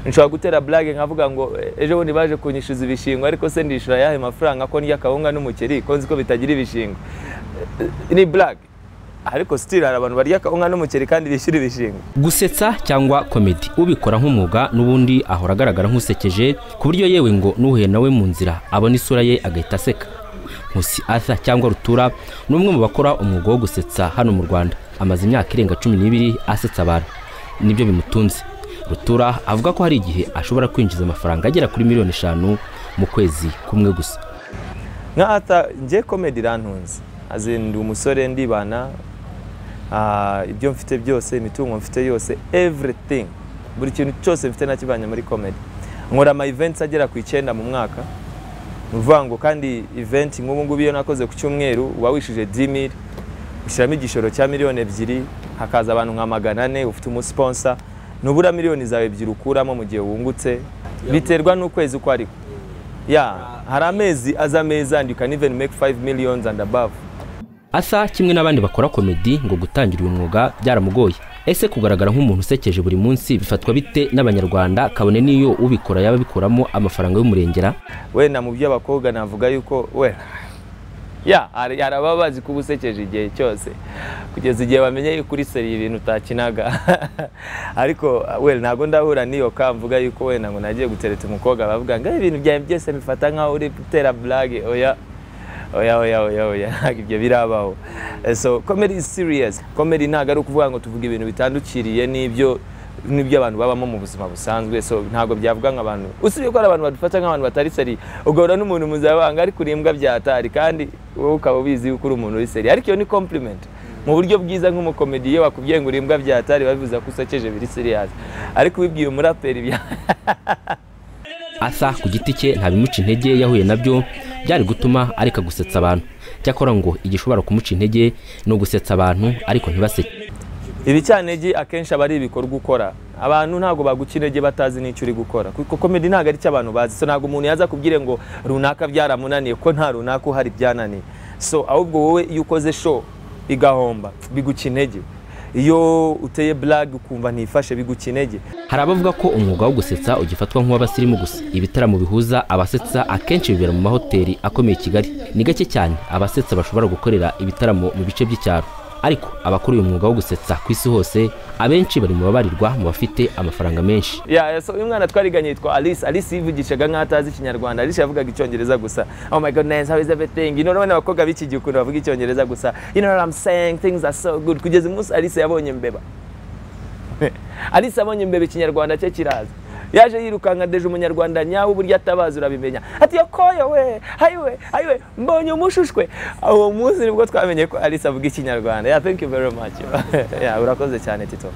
nshobora gutera burage nkavuga ngo ejo bundi baje kunyishyuza ibishingwa ariko se ndishyura ayahe mafaranga ko ndya akawunga n'umuceri ko nzi ko bitagira ibishingwa ni burage ariko sitiri hari abantu barya akawunga n'umuceri kandi bishyura ibishingwa gusetsa cyangwa komedi ubikora nk'umwuga n'ubundi ahora agaragara nk'usekeje ku buryo yewe ngo n'uhuye nawe mu nzira abona isura ye agahita aseka nkusi arthur cyangwa rutura ni umwe mu bakora umwuga wo gusetsa hano mu rwanda amaze imyaka irenga cumi n'ibiri asetsa abantu nibyo bimutunze rutura avuga ko hari igihe ashobora kwinjiza amafaranga agera kuri miliyoni eshanu mu kwezi kumwe gusa nka ata ngiye komedi irantunze azinda umusore ndibana ibyo mfite byose imitungo mfite yose everything buri kintu cyose mfite nakibanye muri komedi nkora ama events agera ku icyenda mu mwaka ni ukuvuga ngo kandi event nk'ubu ngubu iyo nakoze ku cyumweru uba wishije dimiri ushyiramo igishoro cya miliyoni ebyiri hakaza abantu nka magana ane ufite umusiponsa ntubura miliyoni zawe ebyiri ukuramo mu gihe wungutse biterwa n'ukwezi uko ariko ya hari amezi aza ameza and you can even make 5 millions and above asa kimwe n'abandi bakora komedi ngo gutangira uyu mwuga byaramugoye ese kugaragara nk'umuntu usekeje buri munsi bifatwa bite n'abanyarwanda kabone n'iyo ubikora yaba abikuramo amafaranga y'umurengera wenda mu by'abakobwa navuga yuko we ya hari hari ababa bazi kuba usekeje igihe cyose kugeza igihe bamenye yuko uri seriye ibintu utakinaga ariko we ntabwo ndahura n'iyo ka mvuga yuko wenda ngo nagiye gutereta umukobwa bavuga ngo ibintu byawe byose bifata nk'aho uri gutera burage oya oya oya oya oya ntabwo ibyo birabaho so comedy is serious comedy ntabwo ari ukuvuga ngo tuvuge ibintu bitandukiriye n'ibyo n'ibyo abantu babamo mu buzima busanzwe so ntabwo byavuga nk'abantu usibye ko hari abantu badufata nk'abantu batari seri ugahura n'umuntu mu zabanga ariko uri imbwa byatari kandi wowe ukaba ubizi yuko uri umuntu uri seri ariko iyo ni compliment mu buryo bwiza nk'umukomedi iyo wakubwiye ngo uri imbwa byatari babivuze ko usekeje biri serious ariko ubibwiye umuraperi bya asa ku giti cye ntabimuca intege yahuye nabyo byari gutuma areka gusetsa abantu cyakora ngo igishobora kumuca intege ni ugusetsa abantu ariko ntibaseke ibicanege akenshi aba ari ibikorwa ukora abantu ntabwo baguca intege batazi n'icyo uri gukora kuko komedi ntabwo ari cyo abantu bazi so ntabwo umuntu yaza kubwire ngo runaka byaramunaniye ko nta runaka uhari byananiye so ahubwo wowe iyo ukoze show igahomba biguca intege iyo uteye burage ukumva ntifashe biguca intege hari abavuga ko umwuga wo gusetsa ugifatwa nk'uw'abasirimu gusa ibitaramo bihuza abasetsa akenshi bibera mu mahoteli akomeye i kigali ni gake cyane abasetsa bashobora gukorera ibitaramo mu bice by'icyaro ariko abakora uyu mwuga wo gusetsa ku isi hose abenshi bari mu babarirwa mu bafite amafaranga menshi uyu mwana twariganye yitwa alice alice yivugishaga nk'aho atazi ikinyarwanda alice yavugaga icyongereza gusa oh my god nice how is everything you know urabona abakobwa b'iki gihe ukuntu bavuga icyongereza gusa you know what i'm saying things are so good kugeza umunsi alice yabonye mbeba alice abonye mbeba ikinyarwanda cye kiraza yaje yirukanka deje umunyarwanda nyawe uburyo atabazi urabimenya ati yokoyo we hayiwe hayiwe mbonye umushushwe uwo munsi nibwo twamenye ko alice avuga ikinyarwanda ya thank you very much urakoze cyane tito